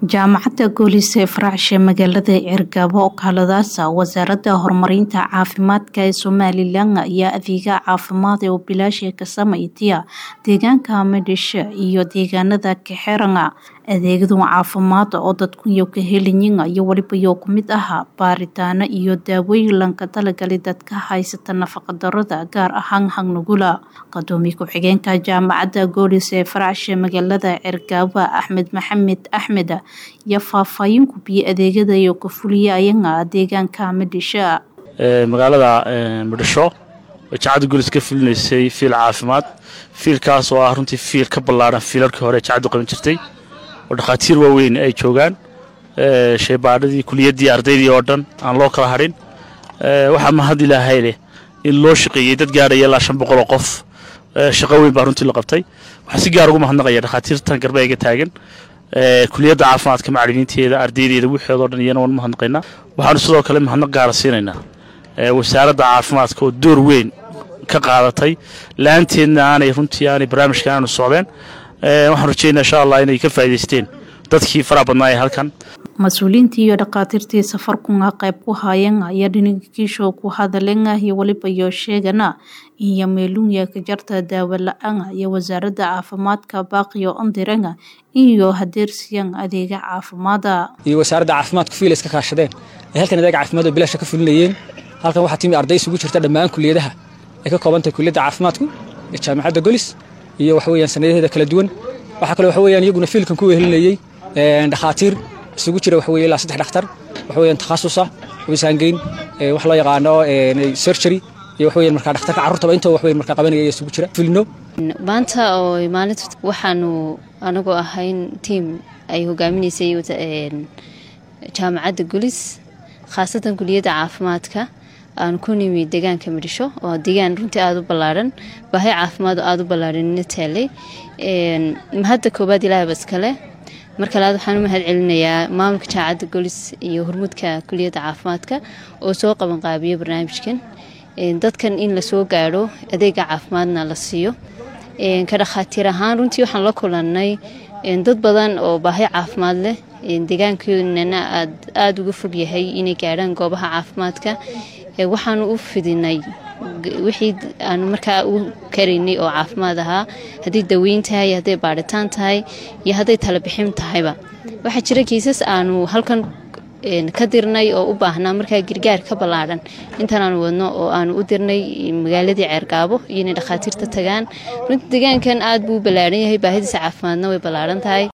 jaamacadda goolis ee faracshe magaalada ceergaabo oo kaaladaasa wasaaradda horumarinta caafimaadka ee somalilan ayaa adeega caafimaad ee bilaasha ka samaytiya deegaanka madhishe iyo deegaanada kaxeranga adeegadu caafimaad oo dadkuyo ka helayin iyo walibayo ku mid ah baaritaano iyo daawooyin lanka talagalay dadka haysata nafaqadarada gaar ahaan hangnugula qadoomiye ku-xigeenka jaamacadda goolis ee faracshe magaalada ceergaabo axmed maxamed axmed iyo faahfaahin gubiyey adeegyada iyo ka fuliya ayaga deegaanka madhisha magaalada madhisho jacadda gulis ka fulinaysay fiil caafimaad fiilkaas oo ah runtii fiil ka ballaaran fiilarkii hore jacaddu qaban jirtay oo dhakhaatiir waaweyn ay joogaan shaybaadhadii kuliyaddii ardaydii oo dhan aan loo kala hadhin waxaa mahad ilaahay leh in loo shaqeeyey dad gaadhaya ilaa shan boqol oo qof shaqo weyn baa runtii la qabtay waxaa si gaar ugu mahadnaqaya dhakhaatiirtan garbeega taagan kuliyadda caafimaadka macalimiinteeda ardaydeeda wixoodao dhan iyana waan mahadnaqaynaa waxaanu sidoo kale mahadnaq gaara siinaynaa wasaaradda caafimaadka oo door weyn ka qaadatay la-aanteedna aanay runtii aanay barnaamijka aanu socdeen waxaan rajeynaa insha allah inay ka faa'idaysteen dadkii faraha badnaa ee halkan mas-uuliyiintii iyo dhakhaatiirtii safarkunga qayb ku haayeen ayaa dhinigiisho ku hadaleen iyo waliba iyo sheegana iyo meelunya ka jarta daawo la-aan iyo wasaaradda caafimaadka baaqiyo ondirenga iyo hadeersiyan adeega caafimaada iyo wasaaradda caafimaadku fiil iska kaashadeen ay halkan adeega caafimaad oo bilaasha ka fulinayeen halkan waxaa timi arday isugu jirta dhammaan kuliyadaha ay ka koobantahay kuliyadda caafimaadku ee jaamacadda golis iyo waxa weeyaan sanadaheeda kala duwan waxaa kale waxa weeyaan iyaguna fiilkan ku wehelinayey dhakhaatiir isugu jira waxa weeye ilaa saddex dhakhtar waxa weeyaan takhasusa wisaangeyn wax loo yaqaano surgery iyo waxa weeyaan markaa dhakhtarka carruurtaba intoo wax weeyaan markaa qabanaya isugu jira filno maanta oo maalinta waxaanu anagoo ahayn tiim ay hogaaminaysay jaamacadda gulis khaasatan kuliyadda caafimaadka aan ku nimi deegaanka midhisho oo deegaan runtii aada u ballaaran baahi caafimaad oo aada u ballaaranina taalay mahadda koowaad ilaahaba iskale marka labaad waxaan u mahad celinayaa maamulka jaamacadda golis iyo hormuudka kuliyadda caafimaadka oo soo qabanqaabiyo barnaamijkan dadkan in lasoo gaadho adeega caafimaadna la siiyo ka dhakhaatiir ahaan runtii waxaan la kulannay dad badan oo baahi caafimaad leh deegaankoodana aada uga fog yahay inay gaadhaan goobaha caafimaadka waxaanu u fidinay wixii aanu markaa u karaynay oo caafimaad ahaa hadday daweyn tahay hadday baadhitaan tahay iyo hadday talabixin tahayba waxaa jira kiisas aanu halkan ka dirnay oo u baahnaa markaa gargaar ka ballaadhan intaan aanu wadno oo aanu u dirnay magaaladii ceergaabo iyo inay dhakhaatiirta tagaan runtii deegaankan aad buu u ballaaran yahay baahidiisa caafimaadna way ballaaran tahay